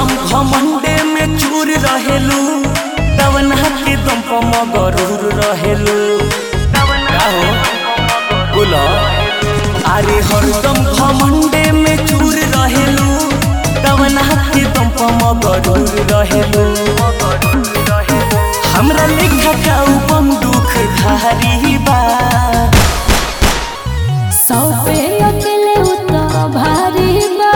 हरदम घमंडे में चूर रहेलू दवना के दम पर मगरूर रहेलू का हो बोलो अरे हरदम घमंडे में चूर रहेलू दवना के दम पर मगरूर रहेलू हमरा लेखा का बंदूक धारी बा सौ पे अकेले उतना भारी बा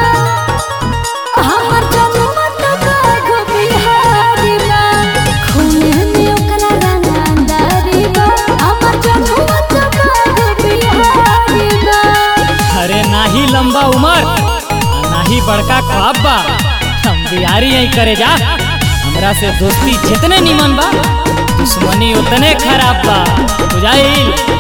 हमर जनुआ तो बाघ बिहारी बा खूने में ओकरा रंगदारी बा हमर जनुआ तो बाघ बिहारी बा अरे नाही लंबा उमर आ नाही बड़का ख्वाब बा हम बिहारी यही करे जा हमरा से दोस्ती जितने निमन बा दुश्मनी उतने खराब बा बुझाइल